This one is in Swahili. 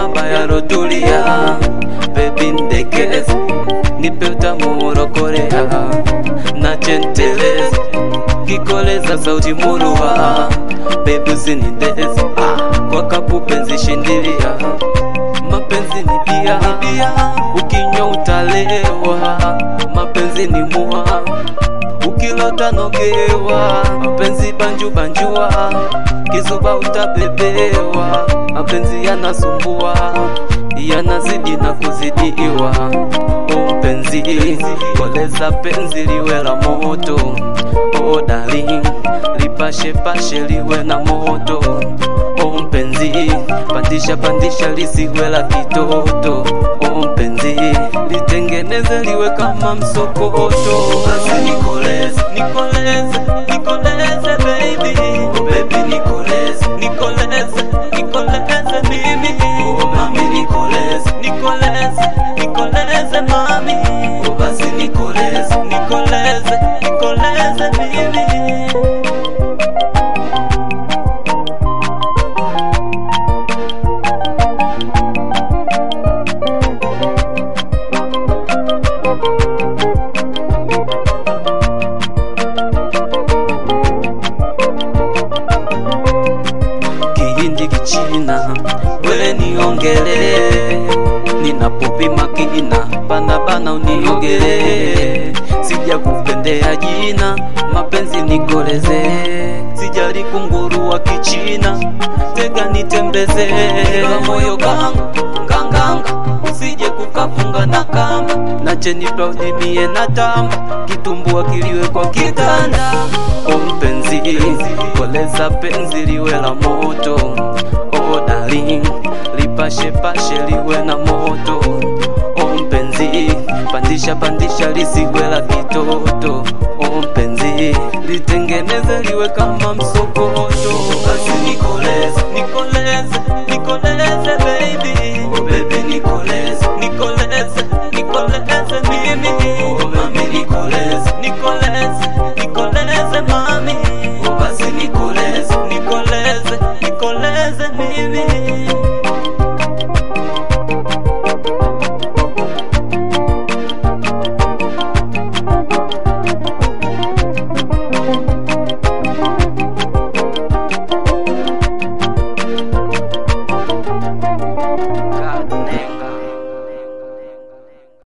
mahaba yarotulia bebi ndekezi nipe utamu urokorea na chentelezi kikoleza sauti murua bebi usinidezi kwa kapu penzi shindilia mapenzi ni bia ukinywa utalewa mapenzi ni mua ukilota nogewa mapenzi banju banjua kizuba utabebewa mapenzi yanasumbua yanazidi na kuzidiwa o mpenzi koleza penzi liwe la moto o darling lipashe pashe liwe na moto o mpenzi pandisha pandisha lisiwe la kitoto o mpenzi litengeneze liwe kama msokoto basi nikoleze nikoleze nikoleze baby oh baby nikoleze nikoleze nikoleze mimi oh mami nikoleze nikoleze nikoleze mami oh basi nikoleze nikoleze nikoleze mimi kihindi kichina wewe niongele ninapopima kina bana bana uniogele sija kupendea jina mapenzi nikoleze sijali kunguru wa kichina tega nitembeze moyo gangu nganganga usije kukafunga na kamba nache niplaudimie na tamba kitumbua kiliwe kwa kitanda o mpenzi koleza penzi liwe la moto o darling lipashe pashe liwe na moto o mpenzi pandisha pandisha lisiwe la kitoto o mpenzi litengeneze liwe kama msokoto basi nikoleze nikoleze nikoleze baby oh baby